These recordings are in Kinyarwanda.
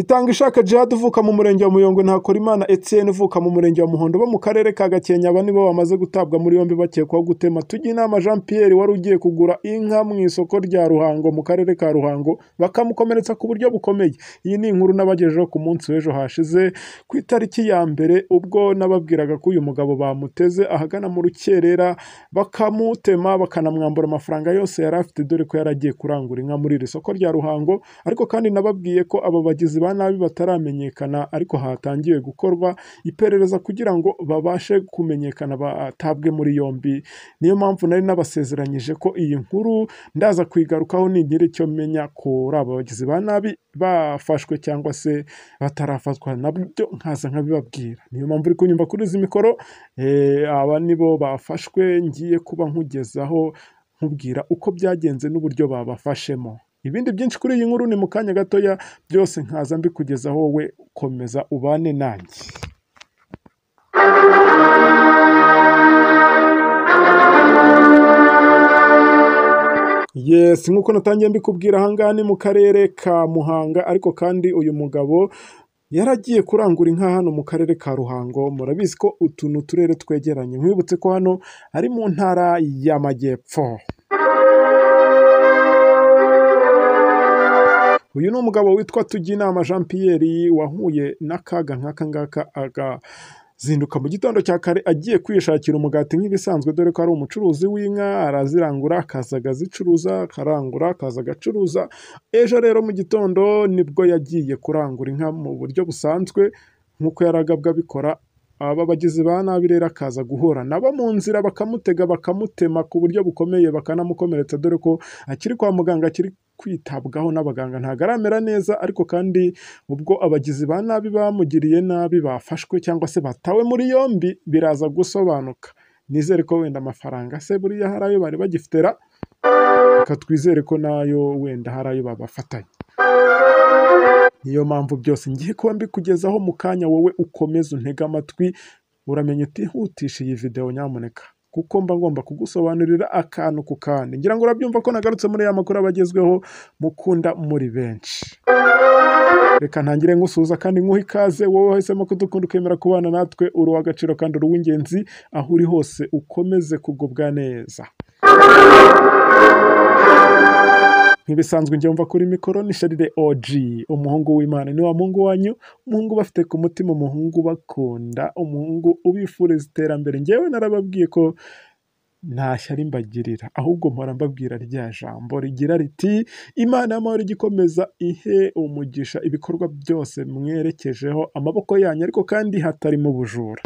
Itangishaka Djihad uvuka mu murenge wa Muyongo na Hakorimana Etienne uvuka mu murenge wa Muhondo bo mu karere ka Gakenke aba nibo bamaze gutabwa muri yombi bakekwaho gutema Tujyinama Jean Pierre wari ugiye kugura inka mu isoko rya Ruhango mu karere ka Ruhango bakamukomeretsa ku buryo bukomeye iyi ni inkuru nabagejejeho ku munsi w'ejo hashize ku itariki ya mbere ubwo nababwiraga ko uyu mugabo bamuteze ahagana mu rukerera bakamutema bakanamwambura amafaranga yose yari afite dore ko yari agiye kurangura inka muri iri soko rya Ruhango ariko kandi nababwiye ko aba bagizi ba nabi bataramenyekana ariko hatangiwe gukorwa iperereza kugira ngo babashe kumenyekana batabwe muri yombi niyo mpamvu nari nabasezeranyije ko iyi nkuru ndaza kuyigarukaho nigira icyo menya kuri aba bagizi ba nabi bafashwe cyangwa se batarafatwa nabyo nkaza nkabibabwira niyo mpamvu uri kunyumva kuri izi mikoro eh, aba nibo bafashwe ngiye kuba nkugezaho nkubwira uko byagenze n'uburyo babafashemo ibindi byinshi kuri iyi nkuru ni mu kanya gatoya byose nkaza mbikugezaho wowe komeza ubane nanjye Yes, nk'uko natangiye mbikubwira ahangaha ni mu karere ka Muhanga ariko kandi uyu mugabo yaragiye kurangura inka hano mu karere ka Ruhango murabizi ko utu ni uturere twegeranye nkwibutse ko hano ari mu ntara y'amajyepfo uyu ni umugabo witwa Tujyinama Jean Pierre wahuye n'akaga nk'aka ngaka aga zinduka mu gitondo cya kare agiye kwishakira umugati nk'ibisanzwe dore ko ari umucuruzi w'inka arazirangura akaza agazicuruza akarangura akaza agacuruza ejo rero mu gitondo nibwo yagiye kurangura inka mu buryo busanzwe nk'uko yaragabwa abikora aba bagizi ba nabi rero akaza guhura nabo mu nzira bakamutega bakamutema ku buryo bukomeye bakanamukomeretsa dore ko akiri kwa muganga akiri kwitabwaho n'abaganga ntabwo aramera neza ariko kandi ubwo abagizi ba nabi bamugiriye nabi bafashwe cyangwa se batawe muri yombi biraza gusobanuka nizere ko wenda amafaranga se buriya hari ayo bari bagifitera reka twizere ko nayo wenda hari ayo babafatanye niyo mpamvu byose ngiye kuba mbikugezaho mu kanya wowe ukomeza untega amatwi uramenya utihutisha iyi videwo nyamuneka kuko mba ngomba kugusobanurira akantu ku kandi ngira ngo urabyumva ko nagarutse muri ya makuru abagezweho mukunda muri benshi reka ntangire ngusuhuza kandi nguhe ikaze wowe wahisemo kudukunda ukemera kubana natwe uri uw'agaciro kandi uri uw'ingenzi aho uri hose ukomeze kugubwa neza nkibisanzwe njya mva kuri mikoro ni sharire OG umuhungu w'Imana ni wa muhungu wanyu umuhungu bafite ku mutima umuhungu bakunda umuhungu ubifuriza iterambere njyewe narababwiye ko nta shyari mbagirira ahubwo mpora mbabwira rya jambo rigira riti imana y'amahoro ijya ikomeza ihe umugisha ibikorwa byose mwerekejeho amaboko yanyu ariko kandi hatarimo ubujura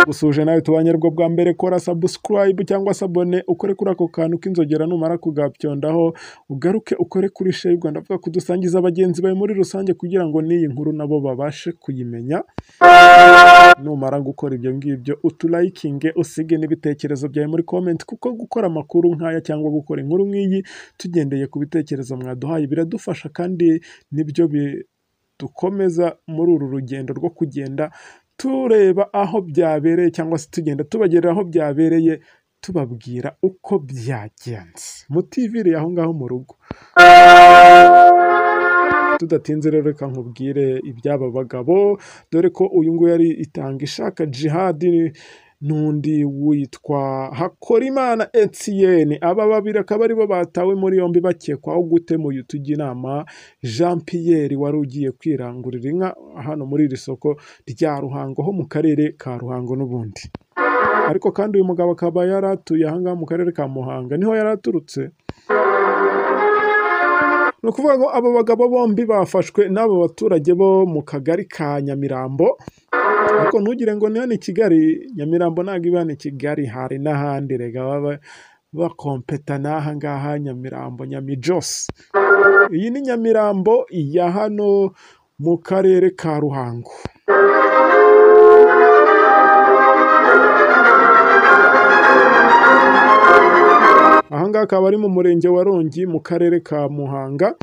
usuje nawe tubanye rwo bwa mbere kora subscribe cyangwa se abone ukore kuri ako kantu k'inzogera numara kugabyondaho ugaruke ukore kuri share Rwanda avuga kudusangiza abagenzi bawe muri rusange kugira ngo n'iyi nkuru nabo babashe kuyimenya numara gukora ibyo ngibyo utulayikinge usige n'ibitekerezo byawe muri comment kuko gukora amakuru nk'aya cyangwa gukora inkuru nk'iyi tugendeye ku bitekerezo mwaduhaye biradufasha kandi nibyo bidukomeza muri uru rugendo rwo kugenda tureba aho byabereye cyangwa se tugenda tubagerera aho byabereye tubabwira uko byagenze mutivire aho ngaho mu rugo tudatinze rero reka nkubwire iby'aba bagabo dore ko uyu nguyu yari itanga ishaka jihadi n'undi witwa Hakorimana Etienne aba babiri akaba aribo batawe muri yombi bakekwaho gutema uyu Tujyinama Jean Pierre wari ugiye kwirangurira inka hano muri iri soko rya Ruhango ho mu karere ka Ruhango n'ubundi ariko kandi uyu mugabo akaba yari atuye ahangaha mu karere ka Muhanga niho yari aturutse ni ukuvuga ngo aba bagabo bombi bafashwe n'aba baturage bo mu kagari ka Nyamirambo ariko ntugire ngo ni hano i kigali nyamirambo ntabwo iba hano i kigali hari n'ahandi rega baba bakompeta n'aha ngaha nyamirambo nyamijose iyi ni nyamirambo ya hano mu karere ka ruhango aha ngaha akaba ari mu murenge wa rongi mu karere ka muhanga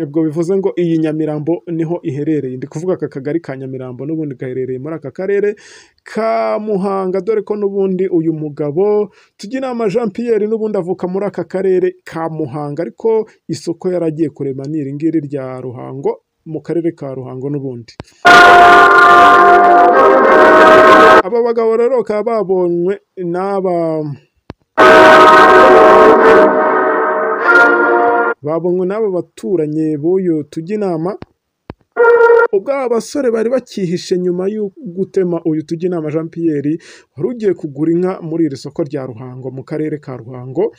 ubwo bivuze ngo iyi nyamirambo niho iherereye ndi kuvuga aka kagari ka nyamirambo n'ubundi gaherereye muri aka karere ka muhanga dore ko n'ubundi uyu mugabo tugira jean Pierre n'ubundi avuka muri aka karere ka muhanga ariko isoko yaragiye kurema ni iri ngiri rya ruhango mu karere ka ruhango n'ubundi aba bagabo rero bakaba babonywe n'aba babonywe n'aba baturanyi b'uyu tujya inama ubwo aba basore bari bakihishe nyuma yo gutema uyu tujya inama jean Pierre wari ugiye kugura inka muri iri soko rya ruhango mu karere ka ruhango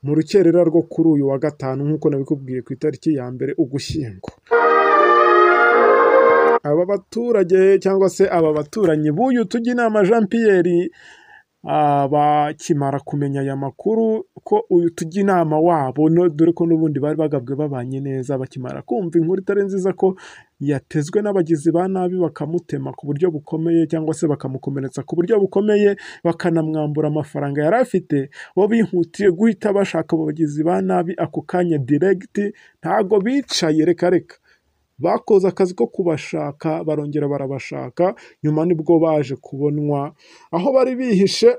mu rukerera rwo kuri uyu wa gatanu nk'uko nabikubwiye ku itariki ya mbere ugushyingo aba baturage cyangwa se aba baturanyi b'uyu tujya inama jean Pierre ah, bakimara kumenya aya makuru ko uyu tujya inama wabo no- dore ko n'ubundi bari bagabwe babanye neza bakimara kumva inkuru itari nziza ko yatezwe n'abagizi ba nabi bakamutema ku buryo bukomeye cyangwa se bakamukomeretsa ku buryo bukomeye bakanamwambura amafaranga yari afite bo bihutiye guhita bashaka abo bagizi ba nabi ako kanya diregiti ntago bicaye reka reka bakoze akazi ko kubashaka barongera barabashaka nyuma nibwo baje kubonwa aho bari bihishe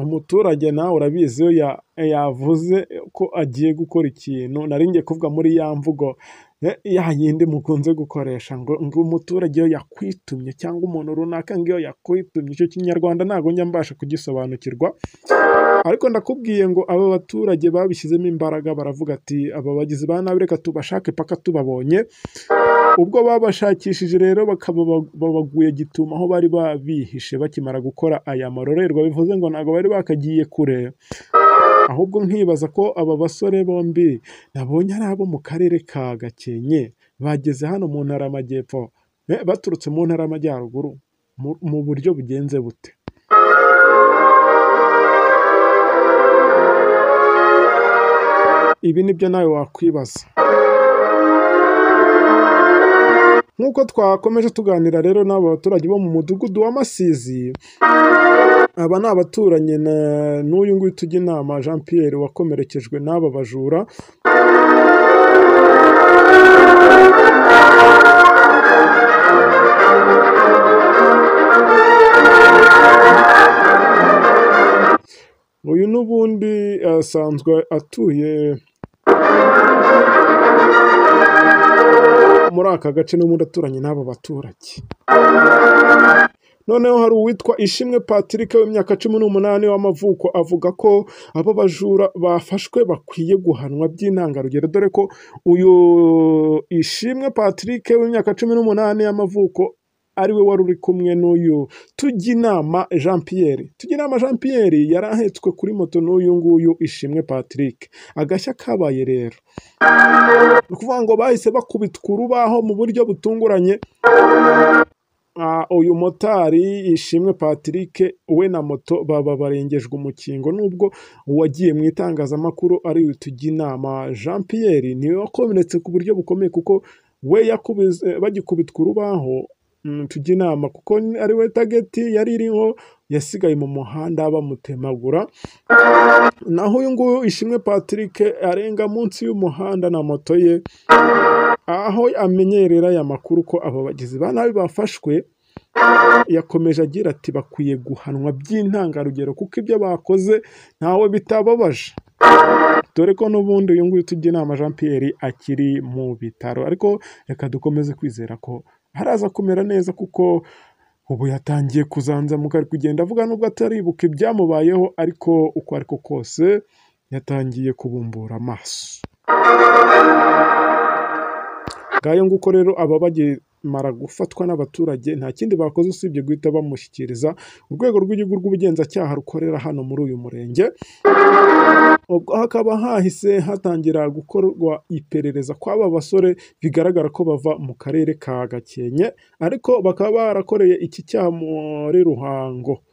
umuturage nawe urabizi iyo ya- yavuze ko agiye gukora ikintu nari ngiye kuvuga muri ya mvugo eh, ya yindi mukunze gukoresha ngo ngo umuturage iyo yakwitumye cyangwa umuntu runaka ngo iyo yakwitumye icyo kinyarwanda ntabwo njya mbasha kugisobanukirwa ariko ndakubwiye ngo aba baturage babishyizemo imbaraga baravuga ati aba bagizi ba nabi reka tubashake paka tubabonye ubwo babashakishije rero bakaba babaguye gituma aho bari babihishe bakimara gukora aya marorerwa bivuze ngo ntabwo bari bakagiye kure ahubwo nkibaza ko aba basore bombi nabonye ari abo mu karere ka gakenke bageze hano mu ntara y'amajyepfo Eh, baturutse mu ntara y'amajyaruguru mu- mu buryo bugenze bute ibi nibyo nawe wakwibaza nk'uko twakomeje tuganira rero n'aba baturage bo mu mudugudu wa Masizi aba ni abaturanyi na- n'uyu nguyu tujya inama Jean Pierre wakomerekejwe n'aba bajura uyu n'ubundi asanzwe atuye muri aka gace n'ubundi aturanye n'aba baturage noneho hari uwitwa ishimwe patrick w'imyaka cumi n'umunani w'amavuko avuga ko abo bajura bafashwe bakwiye guhanwa by'intangarugero dore ko uyu ishimwe patrick w'imyaka cumi n'umunani y'amavuko ariwe wari uri kumwe n'uyu tujyinama jean pierre tujyinama jean pierre yari ahetswe kuri moto n'uyu nguyu ishimwe patrick agashya kabaye rero ni ukuvuga ngo bahise bakubitwa urubaho mu buryo butunguranye Ah, uyu motari ishimwe patrick we na moto baba barengejwe umukingo nubwo uwagiye mu itangazamakuru ari we tujya inama jean pierre niwe wakomeretse ku buryo bukomeye kuko we yakubize bagikubitwa urubaho mm, tujya inama kuko ari we tageti yari iriho yasigaye mu muhanda bamutemagura naho uyu nguyu ishimwe patrick arenga munsi y'umuhanda na moto ye aho amenyerera aya makuru ko aba bagizi ba nabi bafashwe yakomeje agira ati bakwiye guhanwa by'intangarugero kuko ibyo bakoze ntawe bitababaje dore ko n'ubundi uyu nguyu tujya inama jean Pierre akiri mu bitaro ariko reka dukomeze kwizera ko haraza kumera neza kuko ubu yatangiye kuzanzamuka ari kugenda avuga nubwo ataribuka ibyamubayeho ariko uko ari ko kose yatangiye kubumbura amaso ngayo nguko rero aba bagimara gufatwa n'abaturage nta kindi bakoze usibye guhita bamushyikiriza urwego rw'igihugu rw'ubugenzacyaha rukorera hano muri uyu murenge ubwo hakaba hahise hatangira gukorwa iperereza kw'aba basore bigaragara ko bava mu karere ka gakenke ariko bakaba barakoreye iki cyaha muri ruhango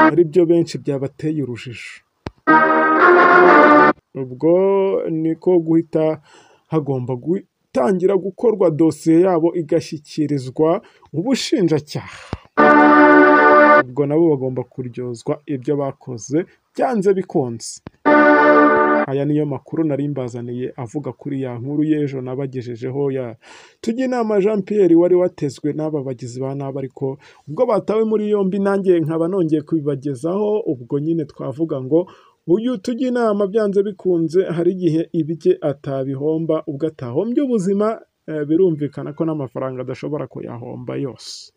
ari byo benshi byabateye urujijo ubwo niko guhita hagomba gutangira gukorwa dosiye yabo igashyikirizwa ubushinjacyaha ubwo nabo bagomba kuryozwa ibyo bakoze byanze bikunze aya niyo makuru nari mbazaniye avuga kuri ya nkuru y'ejo nabagejejeho ya tujya inama jean pierre wari watezwe n'aba bagizi ba nabi ariko ubwo batawe muri yombi nanjye nkaba nongeye kubibagezaho ubwo nyine twavuga ngo uyu tujya inama byanze bikunze hari igihe ibye atabihomba ubwo atahombye ubuzima eh, birumvikana ko n'amafaranga adashobora kuyahomba yose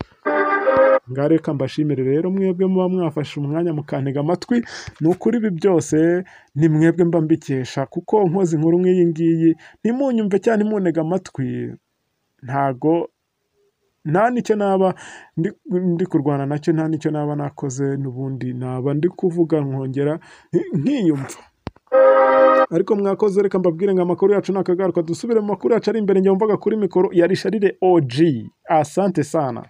ngaho reka mbashimire rero mwebwe muba mwafashe umwanya mukantega amatwi ni ukuri ibi byose ni mwebwe mba mbikesha kuko nkoze inkuru nk'iyi ngiyi ntimunyumve cyane ntimuntege amatwi ntago nta nicyo naba ndi, ndi kurwana nacyo nta nicyo naba nakoze n'ubundi naba ndi kuvuga nkongera nki- nkiyumva ariko mwakoze reka mbabwire ngo amakuru yacu ni akagaruka dusubire mu makuru yacu ari imbere njye wumvaga kuri mikoro ya risharire oji asante sana